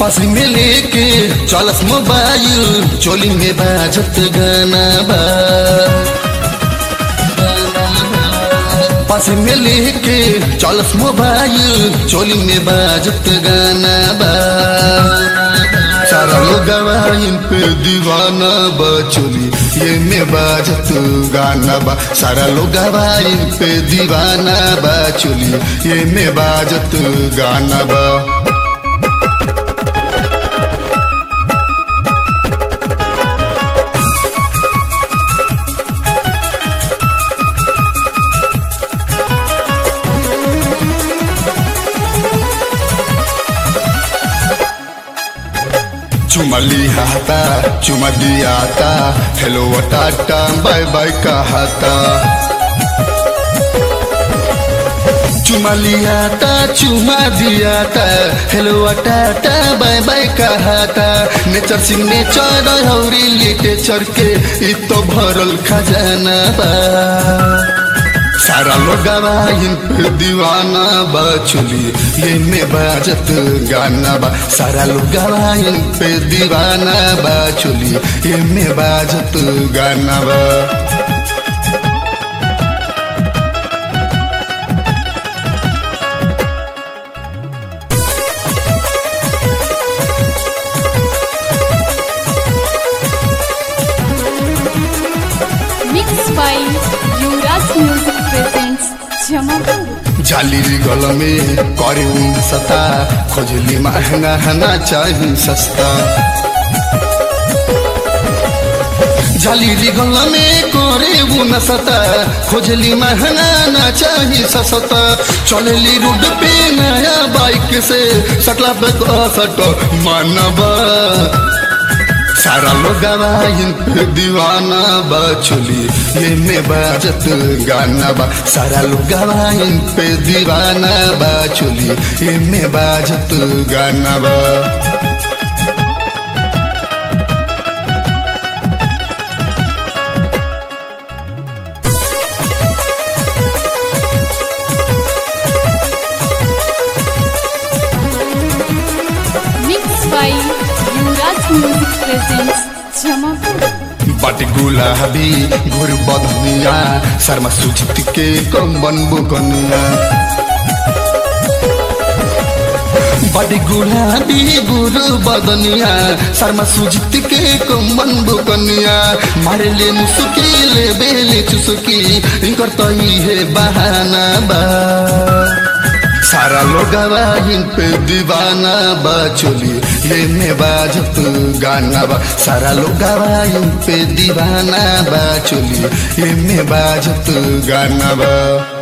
पास में लेके चलस मोबाइल चोली में बाजत गाना बा पास में लेके चलस मोबाइल चोली में बाजत गाना बा सारा लोग इन पे दीवाना बा चोली ये में बाजत गाना बा सारा लोग इन पे दीवाना बा चोली ये में बाजत गाना बा चुमा लिहाता चुमा दियाता हेलो टाटा बाय बाय कहता चुमा लियाता चुमा दियाता हेलो टाटा बाय बाय कहता नेचर सिग्नेचर हौरी लिटेचर के इ तो भरल खजाना बा सारा लोग इन पे दीवाना बा चुली ये में बाजत गाना बा सारा लोग इन पे दीवाना बा चुली ये में बाजत गाना बा Mixed by Yuvraj Music presents Jamapur. जाली गल में करे उन सता खोजली महंगा हना चाही सस्ता जाली गल में करे उन सता खोजली महंगा ना चाही सस्ता चलेली रोड पे नया बाइक से सटला पे सट मानवा सारा लोग इन पे दीवाना बा चुली ये में बाजत गाना बा सारा लोग इन पे दीवाना बा चुली ये में बाजत गाना बा Mixed by Yuvraj Music presents Jamapur. बाटी गुलाबी घुर बधनिया शर्मा सुजित के कम्बन बुकनिया बड़ी गुलाबी गुरु बदनिया शर्मा सुजित के कम्बन बुकनिया मारे ले मुसुकी ले बेले चुसुकी इनकर तो है बहाना बा सारा लोग इन पे दीवाना बा चोली ये में बाजत गाना बा सारा लोग इन पे दीवाना बा चोली ये में बाजत गाना बा